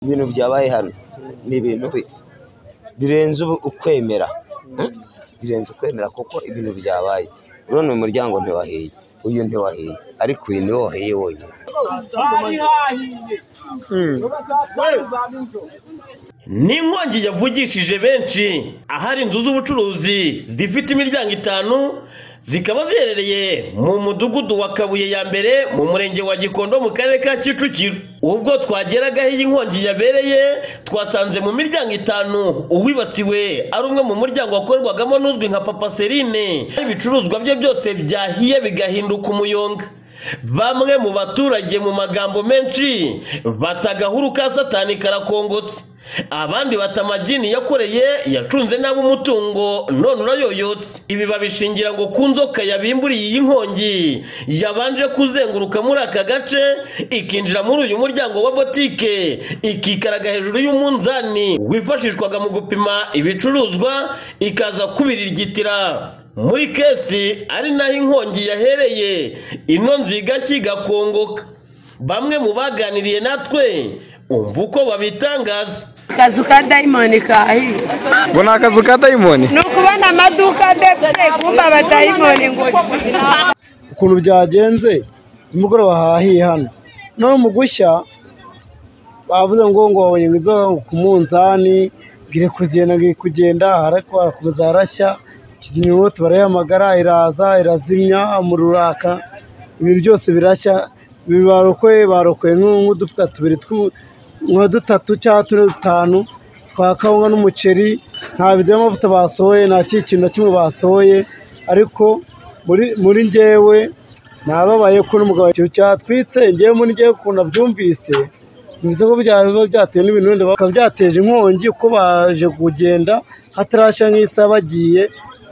ibintu byabaye hano ni ibintu birenze ukwemera birenze ukwemera kuko ibintu byabaye none uyu muryango ntiwahiye uyu ntiwahiye ariko uyu niwo wahiye wonyine ni inkongi yavugishije benshi ahari inzu z'ubucuruzi zifite imiryango itanu zikaba ziherereye mu mudugudu wa kabuye ya mbere mu murenge wa gikondo mu karere ka kicukiro ubwo twageraga aho iyi nkongi yabereye twasanze mu miryango itanu uwibasiwe ari umwe mu muryango wakorerwagamo n'uzwi nka papa serine ibicuruzwa bye byose byahiye bigahinduka umuyonga bamwe mu baturage mu magambo menshi bata agahuru ka satani karakongotse abandi bata amagini yakoreye yacunze nabi umutungo none urayoyotse ibi babishingira ngo ku nzoka yabimburiye iyi nkongi yabanje kuzenguruka muri aka gace ikinjira muri uyu muryango wa botike ikikaraga hejuru y'umunzani wifashishwaga mu gupima ibicuruzwa ikaza kubiririgitira muri kesi ari naho inkongi yahereye ino nzigashyi igakongoka bamwe mu baganiriye natwe umva uko babitangaza akazu ka dayimoni kahiye ngo ni akazu ka dayimoni ni ukubona amaduka adebye kumva abadayimoni ngo ukuntu byagenze nimugoroba hahiye hano none mu gushya bavuze ngo ngo babonye ngo izo ku munzani ngire kugenda ngire kugenda ariko harakomeza harashya kizimyamwoto barayihamagara iraza irazimya mu ruraka ibintu byose birashya barokoye barokoye nk'udufuka tubiri nka dutatu cyangwa tune dutanu twa kawunga n'umuceri nta bido y'amavuta basohoye nta kintu na kimwe basohoye ariko muri ngewe nababaye ko n'umugabo cyatwitse ngewe muri ngewe ukuntu abyumvise bivuze ko byaba byatewe n'ibintu wenda bakaba byateje inkongi uko baje kugenda hatarashya nk'isaha bagiye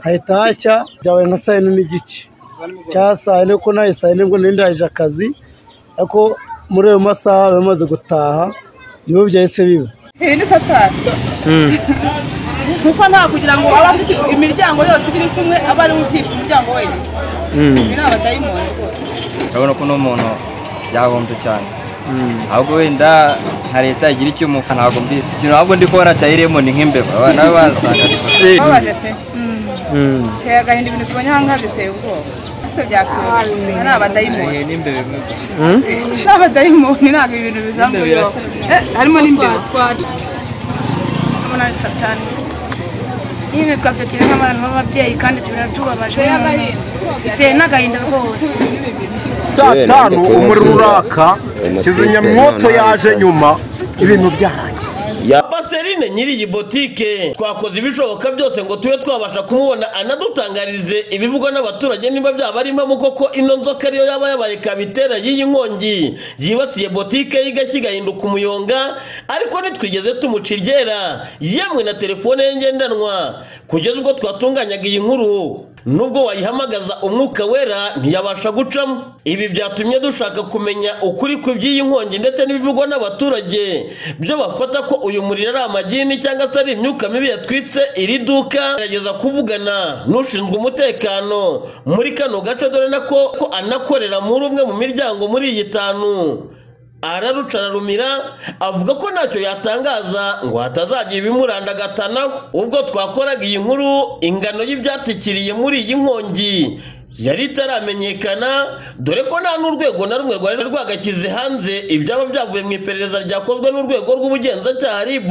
hahita hashya byabaye nka saa yine n'igice cya saa yine kuko nayo saa yine nibwo nari ndangije akazi ariko muri ayo masaha bamaze gutaha nibo byahise biba ibi ni satani kuko nta kugira ngo aba afite imiryango yose iri kumwe aba ari we utisha umuryango wenyine ibi ni abadayimoni rwose urabona ko uno muntu yahombye cyane ahubwo wenda nka leta igira icyo umufana ntabwo mbisi ikintu ahubwo ndi kubona cya iremoni nk'imbeba abana be bazaga babaje pe biteye agahinda ibintu tubonye aha ngaha biteye ubwoba ariko byatuje ibi ni abadayimoni ni abadayimoni ntabwo ibintu bizanzwe bibaho Eh, harimo n'imbeba muri satani nyine twafitiye nk'abantu b'ababyeyi kandi tubabaje biteye n'agahinda rwose Yewe, saa nanjye tanu kubona umuriro ubwoba. uraka Amateka kizimyamwoto ntayo yaje ntazi. nyuma ibintu byarangiye papa serine nyiri iyi botike twakoze ibishoboka byose ngo tube twabasha kumubona anadutangarize ibivugwa n'abaturage niba byaba ari impamo koko ino nzoka ariyo yaba yabaye kabitera y'iyi nkongi yibasiye botike y'igashyi igahinduka umuyonga ariko ntitwigeze tumuca iryera yemwe na telefone ye ngendanwa kugeza ubwo twatunganyaga iyi nkuru nubwo wayihamagaza umwuka wera ntiyabasha gucamo ibi byatumye dushaka kumenya ukuri ku by'iyi nkongi ndetse n'ibivugwa n'abaturage byo bafata ko uyu muriro ari amagini cyangwa se ari imyuka mibi yatwitse iri duka gerageza kuvugana n'ushinzwe umutekano muri kano gace dore na ko ko anakorera muri umwe mu miryango muri iyi itanu araruca ararumira avuga ko ntacyo yatangaza ngo hatazagira ibimuranda agatanaho ubwo twakoraga iyi nkuru ingano y'ibyatikiriye muri iyi nkongi yari itaramenyekana dore ko nta n'urwego na rumwe rwari rwagashyize hanze ibyaba byavuye mu iperereza ryakozwe n'urwego rw'ubugenzacyaha rib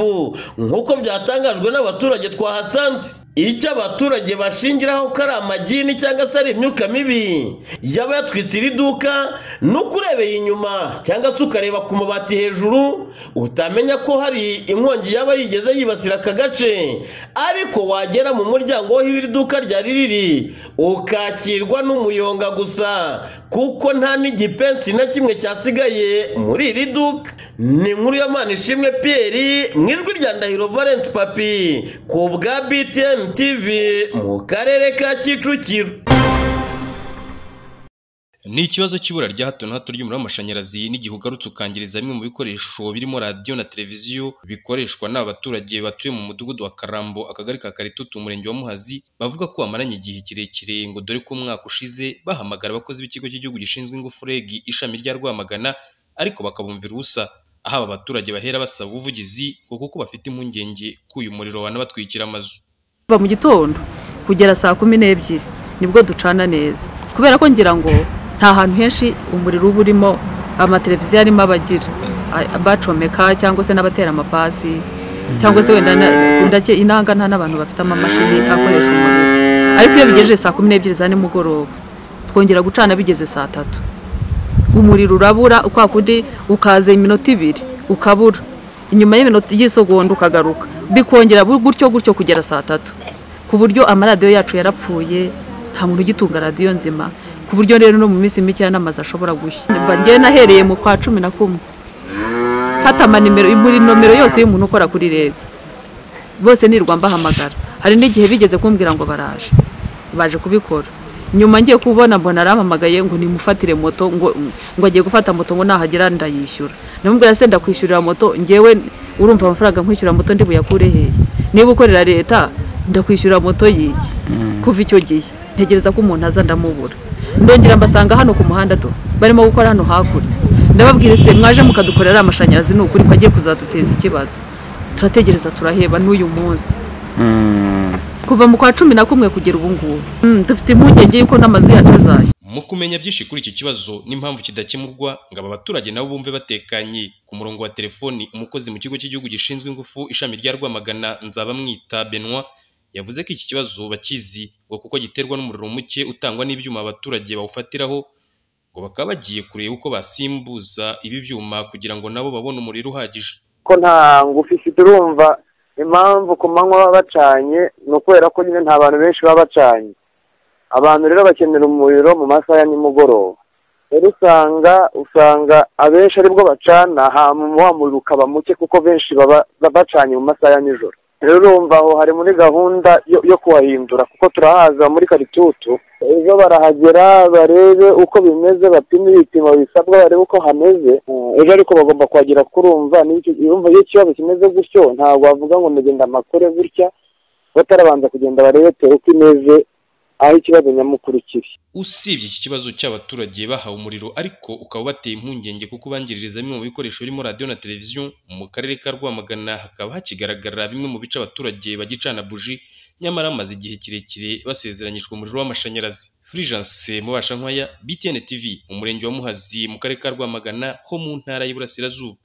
nk'uko byatangajwe n'abaturage twahasanze icyo abaturage bashingiraho ko ari amagini cyangwa se ari imyuka mibi yaba yatwitse iri duka ni uko urebeye inyuma cyangwa se ukareba ku mabati hejuru utamenya ko hari inkongi yaba yigeze yibasira aka gace ariko wagera mu muryango w'aho iri duka ryari riri ukakirwa n'umuyonga gusa kuko nta n'igipensi na kimwe cyasigaye muri iri duka ni inkuru ya ishimwe piyeri mu ijwi rya ndahiro valence papi ku bwa btn tv mu karere ka kicukiro ni ikibazo cy'ibura rya hato na hato ry'umuriro w'amashanyarazi n'igihe ugarutse ukangiriza bimwe mu bikoresho birimo radiyo na televiziyo bikoreshwa n'abaturage batuye mu mudugudu wa karambo akagari ka karitutu umurenge wa muhazi bavuga ko bamaranye igihe kirekire ngo dore ko umwaka ushize bahamagara abakozi b'ikigo cy'igihugu gishinzwe ingufu regi ishami rya rwamagana ariko bakabumvira ubusa aho aba baturage bahera basaba ubuvugizi ngo kuko bafite impungenge ko uyu muriro wanabatwikira amazu kuva mu gitondo kugera saa kumi n'ebyiri nibwo ducana neza kubera ko ngira ngo nta hantu henshi umuriro uba urimo amateleviziyo arimo abagira a- bacomeka cyangwa se n'abatera amapasi cyangwa se wenda na- ndake- inanga nta n'abantu bafite amamashini akoresha umuriro ariko iyo bigejeje saa kumi n'ebyiri za nimugoroba twongera gucana bigeze saa tatu umuriro urabura kwa kundi ukaza iminota ibiri ukabura inyuma y'iminota y'isogonda ukagaruka bikongera bu- gutyo gutyo kugera saa tatu ku buryo amaradiyo yacu yarapfuye nta muntu ugitunga radiyo nzima ku buryo rero no mu minsi mikeya n'amazu ashobora gushya mva njyewe nahereye mu kwa cumi na kumwe fata amanimero buri nomero yose y'umuntu ukora kuri rege bose nirwa mbahamagara hari n'igihe bigeze kumbwira ngo baraje baje kubikora nyuma ngiye kubona mbona arampamagaye ngo nimufatire moto ngo ngo agiye gufata moto ngo nahagera ndayishyura namubwira se ndakwishyurira moto njyewe urumva amafaranga nkwishyura moto ndi buyakure hehe niba ukorera leta ndakwishyura moto yiki kuva icyo gihe ntegereza ko umuntu aza ndamubura ndongera mbasanga hano ku muhanda tu barimo gukora hano hakurya ndababwira se mwaje mukadukorera amashanyarazi ni ukuri ko agiye kuzaduteza ikibazo turategereza turaheba n'uyu munsi kuva mu kwa cumi na kumwe kugera ubu ngubu Mm, dufite impungenge y'uko n'amazu yacu azashya mu kumenya byinshi kuri iki kibazo n'impamvu kidakemurwa ngo aba baturage nabo bumve batekanye ku murongo wa telefoni umukozi mu kigo cy'igihugu gishinzwe ingufu ishami rya rwamagana nzabamwita benoit yavuze ko iki kibazo bakizi ngo kuko giterwa n'umuriro muke utangwa n'ibyuma abaturage bawufatiraho ngo bakaba bagiye kureba uko basimbuza ibi byuma kugira ngo nabo babone umuriro uhagije ko nta ngufu ifite urumva impamvu ku manywa baba bacanye ni ukubera ko nyine nta bantu benshi baba bacanye abantu rero bakenera umuriro mu masaha ya nimugoroba rero usanga usanga abenshi aribwo bacana hama wa muriro ukaba muke kuko benshi baba baba bacanye mu masaha ya nijoro rero urumva aho hari muri gahunda yo, yo kuhahindura kuko turahaza muri karitutu ejo barahagera barebe uko bimeze bapime ibipimo bisabwa barebe uko hameze Eh, ejo ariko bagomba kuhagera kurumva niyo icyo- urumva iyo ikibazo kimeze gutyo ntabwo wavuga ngo ndagenda amakore gutya batarabanza kugenda barebe tere uko imeze aho ikibazo nyamukuru kiri usibye iki kibazo cy'abaturage bahawe umuriro ariko ukaba bateye impungenge kuko ubangiririza bimwe mu bikoresho birimo radiyo na televiziyo mu karere ka rwamagana hakaba hakigaragara bimwe mu bice abaturage bagicana buji nyamara bamaze igihe kirekire basezeranyijwe umuriro w'amashanyarazi furijanse mubasha nkwaya btn tv mu murenge wa muhazi mu karere ka rwamagana ho mu ntara y'iburasirazuba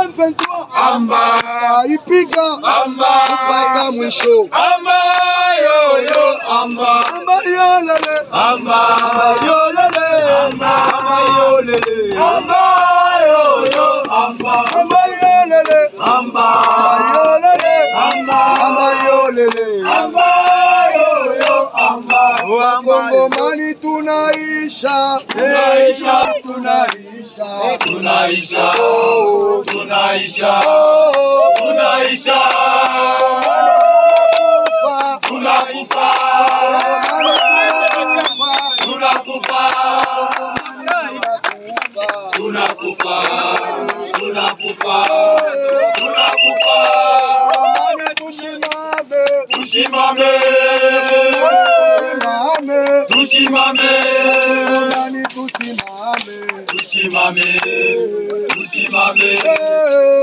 Amba ipiga amba mpaka mwisho amba yoyo amba amba yolele amba yolele amba yolele amba yoyo amba amba yolele amba yolele amba amba yolele amba yoyo amba wakongomani tunaisha tunaisha tunaisha tunaisha tunaisha tunaisha tunakufa tunakufa tunakufa tunakufa tunakufa tusimame tusimame tusimame tusimame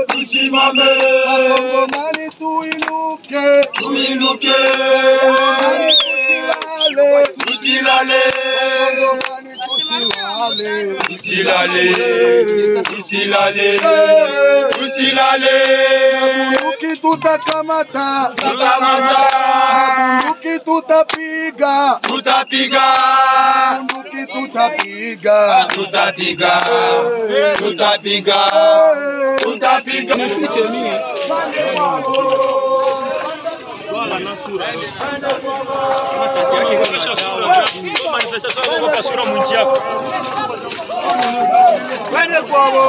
tusimame wakongomani tuinuke tuinuke wakongomani tusilale tusilale wakongomani tusilale tusilale tusilale tusilale bunduki tutakamata, tutakamata. Na bunduki tutapiga, tutapiga. Na bunduki tutapiga, tutapiga. Tutapiga, tutapiga. Twende kwabo.